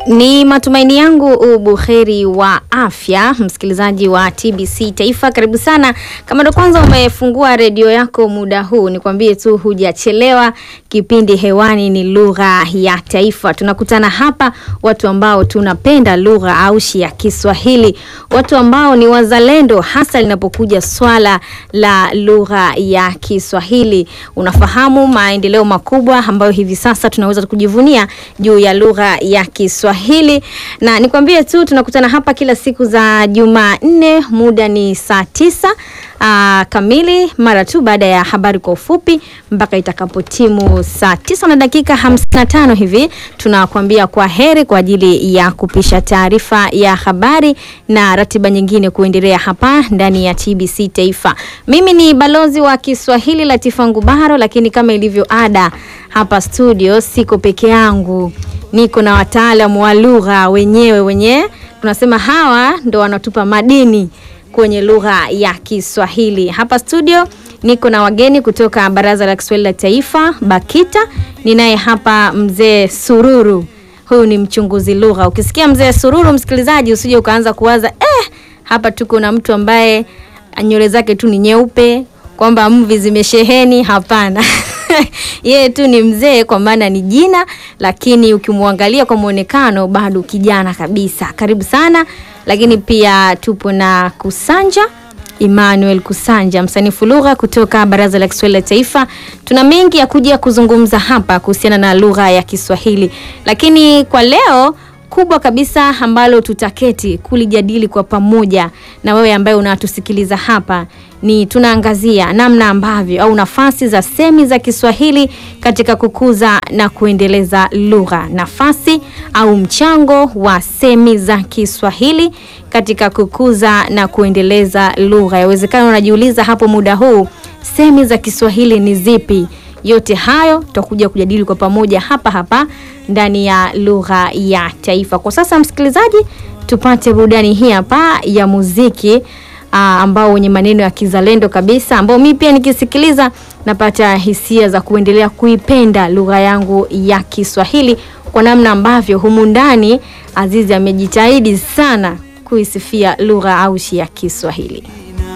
Ni matumaini yangu ubuheri wa afya, msikilizaji wa TBC Taifa, karibu sana. Kama ndo kwanza umefungua redio yako muda huu, nikwambie tu hujachelewa. Kipindi hewani ni lugha ya taifa. Tunakutana hapa watu ambao tunapenda lugha aushi ya Kiswahili, watu ambao ni wazalendo, hasa linapokuja swala la lugha ya Kiswahili. Unafahamu maendeleo makubwa ambayo hivi sasa tunaweza kujivunia juu ya lugha ya Kiswahili, na nikwambie tu tunakutana hapa kila siku za Jumanne, muda ni saa tisa aa, kamili mara tu baada ya habari kwa ufupi mpaka itakapotimu saa tisa na dakika hamsini na tano hivi tunakuambia kwa heri kwa ajili ya kupisha taarifa ya habari na ratiba nyingine kuendelea hapa ndani ya TBC Taifa. Mimi ni balozi wa Kiswahili Latifa Ngubaro, lakini kama ilivyo ada hapa studio siko peke yangu, niko na wataalamu wa lugha wenyewe wenye tunasema hawa ndo wanatupa madini kwenye lugha ya Kiswahili. Hapa studio niko na wageni kutoka Baraza la Kiswahili la Taifa BAKITA. Ninaye hapa mzee Sururu, huyu ni mchunguzi lugha. Ukisikia mzee Sururu, msikilizaji, usije ukaanza kuwaza eh, hapa tuko na mtu ambaye nywele zake tu ni nyeupe kwamba mvi zimesheheni. Hapana. yeye tu ni mzee kwa maana ni jina, lakini ukimwangalia kwa mwonekano bado kijana kabisa. Karibu sana. Lakini pia tupo na Kusanja Emmanuel Kusanja, msanifu lugha kutoka Baraza la Kiswahili la Taifa. Tuna mengi ya kuja kuzungumza hapa kuhusiana na lugha ya Kiswahili, lakini kwa leo kubwa kabisa ambalo tutaketi kulijadili kwa pamoja na wewe ambaye unatusikiliza hapa ni tunaangazia namna ambavyo au nafasi za semi za Kiswahili katika kukuza na kuendeleza lugha, nafasi au mchango wa semi za Kiswahili katika kukuza na kuendeleza lugha. Yawezekana unajiuliza hapo muda huu, semi za Kiswahili ni zipi? Yote hayo tutakuja kujadili kwa pamoja hapa hapa ndani ya lugha ya taifa. Kwa sasa, msikilizaji, tupate burudani hii hapa ya muziki aa, ambao wenye maneno ya kizalendo kabisa, ambao mimi pia nikisikiliza napata hisia za kuendelea kuipenda lugha yangu ya Kiswahili kwa namna ambavyo humu ndani Azizi amejitahidi sana kuisifia lugha aushi ya Kiswahili.